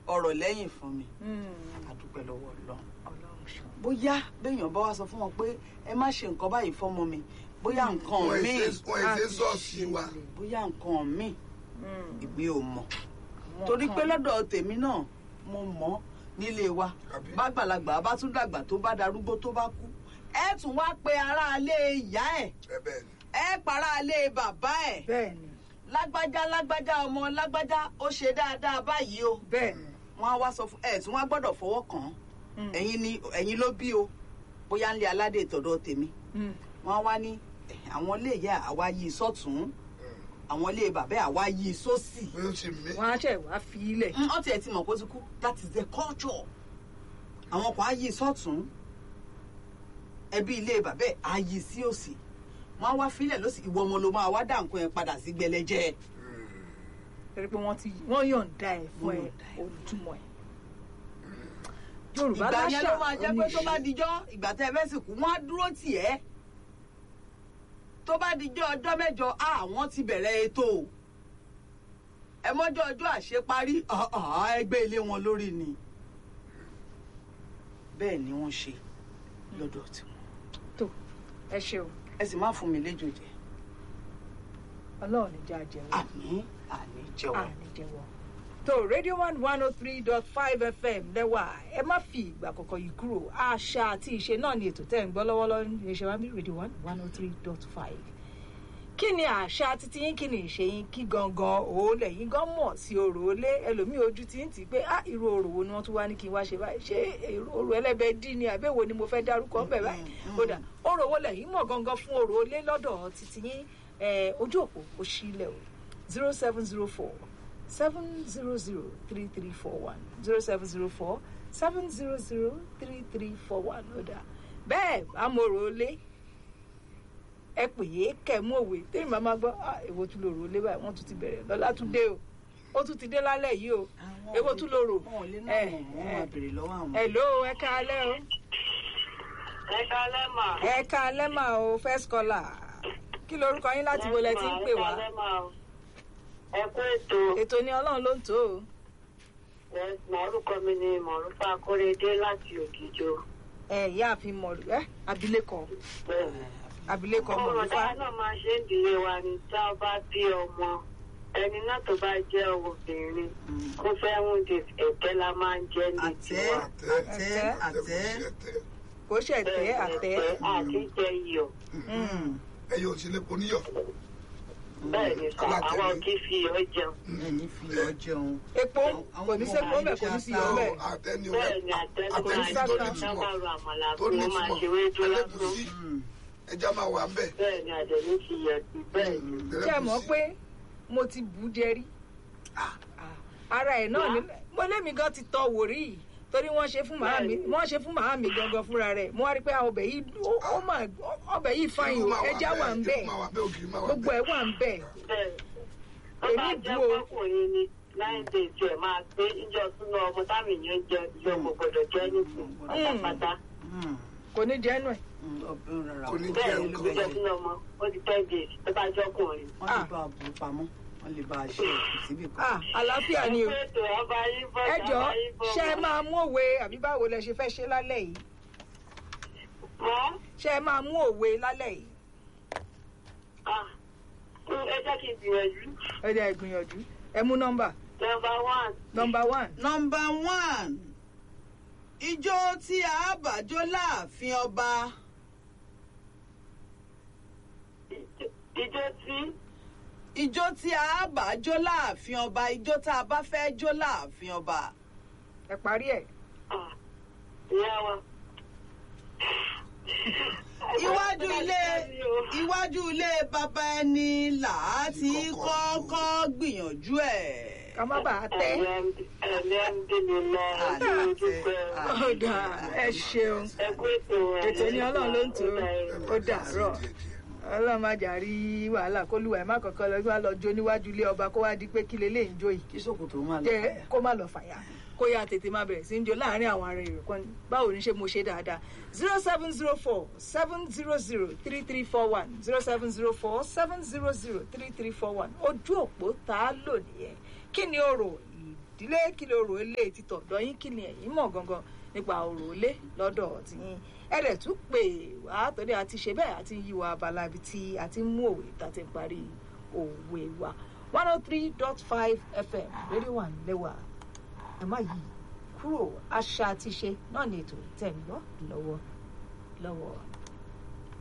ọ̀rọ̀ lẹ́yìn fún mi Mm. àdúpẹ́ lọ́wọ́ ọlọ́run ọlọ́run ṣeun. bóyá béèyàn bá wá sọ fún wọn pé ẹ má ṣe nǹkan báyìí fọ́mọ mi bóyá nǹkan wọ́n míì èsè wọ́n èsè sọ́ọ̀sì wa bóyá nǹkan míì Mm. èmi ò mọ̀ Àwọn torí kan- pé lọ́dọ̀ tèmi náà mo mọ̀ nílé wa Àbí? bàgbàlagbà bá tún dàgbà tó bá darúgbó tó bá kú ẹ tún wá pe aráalé ìyá ẹ ẹ bẹ́ẹ̀ ni ẹ paráalé bàbá ẹ bẹ́ẹ̀ ni lágbájá lágbájá ọmọ lágbájá ó ṣe dáadáa báyìí o bẹ́ẹ̀ ni. wọn á wá sọ fún ẹ tí wọn á gbọ́dọ̀ fọwọ́ kàn án Mm. ẹ̀yin ni ẹ̀yin ló bí o bóyá ńlẹ aládé ìtọ̀dọ̀ tèmi Mm. wọn á wá ní "Eh, àwọn ilé ìyá àwa yí sọ́tún àwọn ilé bàbá àwa yí sósì bí ó ṣe mí wọ́n á ṣẹ̀ wá fi ilẹ̀. Mm, ọtí ẹ ti mọ̀ pé ó ti kú that is the culture àwọn kan á yí sọ́tún ẹbí ilé bàbá ẹ̀ á yí sí òsì wọn á wá filẹ̀ lọ́sì ìwọ ọmọ ló máa wá dá nǹkan yẹn padà sí gbẹlẹ́jẹ́ torí pé wọ́n ti wọ́n yọ̀ǹda ẹ̀ fún Wọ́n ẹ yọ̀ǹda ẹ̀. olùtúmọ̀ ẹ̀. yorùbá ìgbà yẹn ló láṣà máa jẹ́ pé tó bá oníṣe. dijọ́ ìgbà tẹ́ ẹ fẹ́ sìnkú wọ́n á dúró tì ẹ́ tó bá dijọ́ ọjọ́ mẹ́jọ àwọn ti bẹ̀rẹ̀ ètò ẹ mọ́jọ́ ọjọ́ àṣeparí ẹgbẹ́ ilé wọn lórí ni bẹ́ẹ̀ ni wọ́n ṣe lọ́dọ̀ tiwọn tó ẹ ṣeun ẹ sì má fún mi léjò jẹ ọlọ́run ní jẹ́ àjẹwọ́ àní àní jẹ́wọ́ àníjẹwọ́. tó radio one one oh three dot five fm lẹ́wà ẹ má fi ìgbà kọ̀ọ̀kan yìí kúrò àṣà àti ìṣe náà ni ètò tẹ́ ń gbọ́ lọ́wọ́lọ́wọ́ ní iṣẹ́ wa bí radio one one oh three dot five. kí ni àṣà títí yín kí ni ìṣe yín kí gangan òólẹ̀ yín gan mọ̀ sí orò olé ẹlòmíì ojú ti ń tì í pé ah irú orò wo ni wọ́n tún wá ní kí n wá ṣe báyìí ṣé èrò- orò ẹlẹ́bẹ̀ẹ́ dí ni àbẹ̀wò ni mo fẹ́ dárúkọ ńbẹ̀ báyìí ó dà orò wo lẹ̀yìn mọ̀ gangan fún orò olé lọ́dọ̀ títí yín eh, ojú òpó ó sílẹ̀ o zero seven zero four seven zero zero three three four one zero seven zero four seven zero zero three three four one ó dà bẹ́ẹ̀ amòrò olé ẹ pè é kẹ́ mú òwe tẹ́yìn bá máa gbọ́ "Ah, èwo tún lòrò olé báyìí wọ́n tún ti bẹ̀rẹ̀ lọ́lá tún dé o ó tún ti dé lálẹ́ yìí o èwo tún lòrò wọn ò lè náà mọ̀ wọ́n máa béèrè lọ́wọ́ àwọn. hello ẹ káalẹ́ o ẹ kálẹ́ mà. ẹ káalẹ́ mà o first caller kí lorúkọ yín láti wo lẹ ti ń pè wá ẹ kálẹ́ mà o. ẹ kú ètò ètò ni ọlọ́run ló ń tó o ẹ mọ̀ọ́rùkọ mi ni mọ̀ọ́rùfà akóredé láti ògìjọ. ẹ ìyá àfin mọ̀lú ẹ abilékọ bẹ́ẹ̀ni. abilékọ ọmọ mọ̀lúfà dáa náà máa ṣe ń dìlé wa ni tá a bá bí ọmọ ẹni náà tó bá jẹ́ obìnrin kó fẹ́ ń di ẹ̀tẹ́ la máa ń jẹ́ ní àtẹ tiwa. àtẹ àtẹ kò ṣẹ̀tẹ́ àtẹ́ àti jẹ iyọ̀. ẹ yóò ṣe lè poníyọ bẹ́ẹ̀ ni sà Alátẹ̀lé. àwọn kì í fi iyọ̀ jẹun. ẹ̀yin fi ọ jẹun. epo kò ní sẹ́kọ̀ mẹ́ kò ní sí iyọ̀ mẹ́ àtẹni bẹ́ẹ̀ ni àtẹnu Kò ní àtẹni máa tó sábà. ní ń túmọ̀ dábàrò àmàlà tó fún ní wọn máa túmọ̀ ṣe wéjú lásán. ẹlẹ́gùsí ẹja máa wà ń bẹ̀ bẹ́ẹ̀ ni àdẹ̀ní fi yẹ̀ sí bẹ́ẹ̀ ni. ṣé ẹ mọ̀ pé mo ti bù ú jẹ rí ara ẹ̀ náà ni mo lémi gan ti tọ wò rí yìí torí wọ́n ṣe fún màámi wọ́n ṣe fún màámi gangan fúnra rẹ̀ mo wá rí pé àwọn ọbẹ̀ yìí ó- ó mà ọbẹ̀ yìí fáyìn o ẹja wà ń bẹ̀ máa wà bẹ́ẹ̀ ògiri máa wà gbogbo bẹ́ẹ̀ ẹ̀ wà ń bẹ̀ bẹ́ẹ̀ tó bá Èmi jẹ́ bu o. pọ́kùnrin ni nine days ẹ̀ máa gbé ìjọ súná ọmọ táwọn èèyàn jẹ ìjọ kò gbọdọ̀ jẹ́ nìkan pátápátá. kò ní jẹ́nu ẹ̀ Kò ní bẹ́ẹ̀ jẹ́ ni nǹkan. ìjọ súná ọmọ ó di ten days tó bá jọ́kùnrin. wọ́n lè bá a bù ú pamọ́ wọ́n lè bá a ṣe èkó síbì kan. ah àlàáfíà ni o ètò ọba yín bọ̀ ẹ jọ ṣé ẹ máa mú òwe àbí báwo lẹ ṣe fẹ́ ṣe lálẹ́ yìí mọ́ ṣé ẹ máa mú òwe lálẹ́ yìí ẹ jẹ́ kí n gbìyànjú. ẹ jẹ́ ẹ gbìyànjú ẹ mú nọ́mbà number one nọ́mbà one nọmba one ijó tí a bá jó láàfin ọba ìjọ tí ijó tí a bá jó láàfin ọba ijó tá a bá fẹ́ jó láàfin ọba. ẹ parí ẹ̀ ah, ìyá wa. iwájú ilé iwájú ilé bàbá ẹni là á ti kọ́kọ́ gbìyànjú ẹ̀. ká má bàa tẹ́ ọ̀dà ẹ ṣeun ètò ní ọlọ́run ló ń tó ó dàárọ̀ ọlọ́run má jà rí wàhálà kó lùwà ẹ̀ má kọ̀ọ̀kan lọ wá lọ jó níwájú ilé ọba kó wá di pé kí lélẹ́yìn jó yìí kí sòkòtò máa lọ. jẹ́ kó má lọ fàyà kó yá tètè máa bẹ̀rẹ̀ sí ń jó láàárín àwọn ará èrò kan báwo ni ṣe mo ṣe dáadáa zero seven zero four seven zero zero three three four one zero seven zero four seven zero zero three three four one ojú òpó tá a lò nìyẹn kí ni ọ̀rọ̀ ìdílé kí ló rò ilé títọ̀ dọ́yìn kí ni ẹ̀yin mọ̀ gangan nípa òrò ilé lọ́dọ̀ tiyín ẹ dẹ̀ tún pè wá torí a ti ṣe bẹ́ẹ̀ àti yí wa abala ibi tí a ti ń mú òwe tá a ti ń parí òwe wa one oh three dot five fm rédíò wà lẹ́wà ẹ má yí kúrò àṣà àti ṣe náà ní ètò tẹ̀ ń gbọ́ lọ́wọ́ lọ́wọ́.